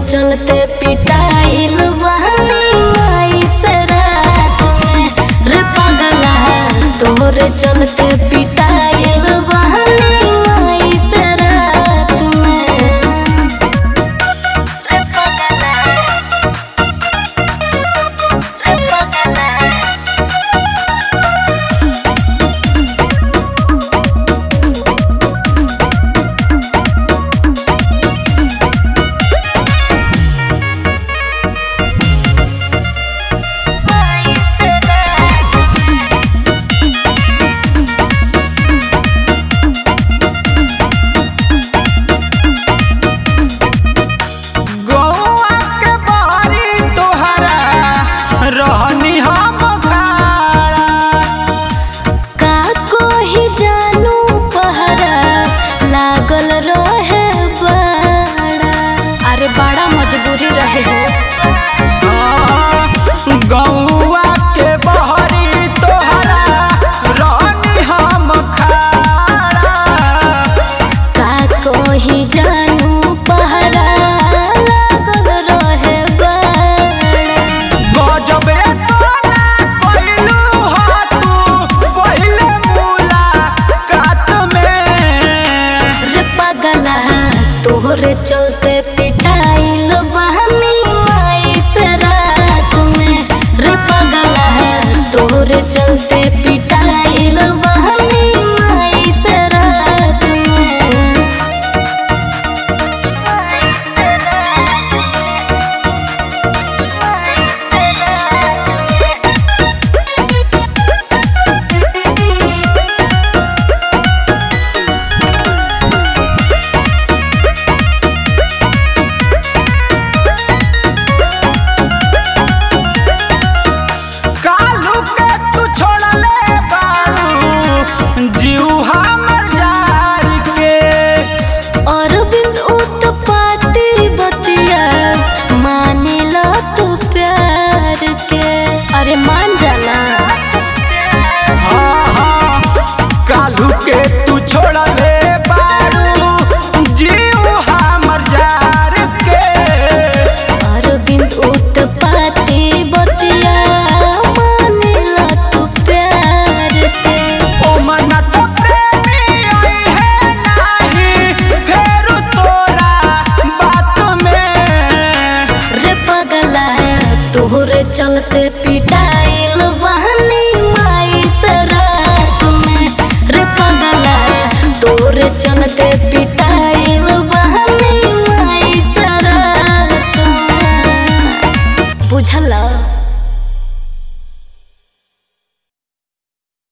चलते पिटाइल बहनी माई से रात में रे पगला तोरे चलते पिटाइल बहनी माई से रात में रे पगला रे पगला गौआ के बारी तोहरा रहनी हम खाड़ा का कोही जानू पहरा लागल रहे बड़ा अरे बड़ा मजबूरी रहे हो गौआ के बहरी तोहरा रहनी हम खाड़ा का कोही जानू पहरा लागल रहे बड़ा गजबे सोना कइलू ह तू पहिले मुलाकात में रे पगला तोहरे चलते पिटाइल बहनी माई से रात में रे पगला तोहरे चलते पिटाइल बहनी माई से रात में कालू के तू छोड़ले बारू जीव हमर जार के और बिन उत्पाती बतिया मानेला तू प्यार के अरे मान जाना हाँ हाँ कालू के तू छोड़ले बारू जीव हमर जार के अरविंद उत्पाती बतिया मानेला तू प्यार के ओ मना तो प्रेमी आई है नाही फेरू तोरा बात में रे पगला तोहरे चलते पीट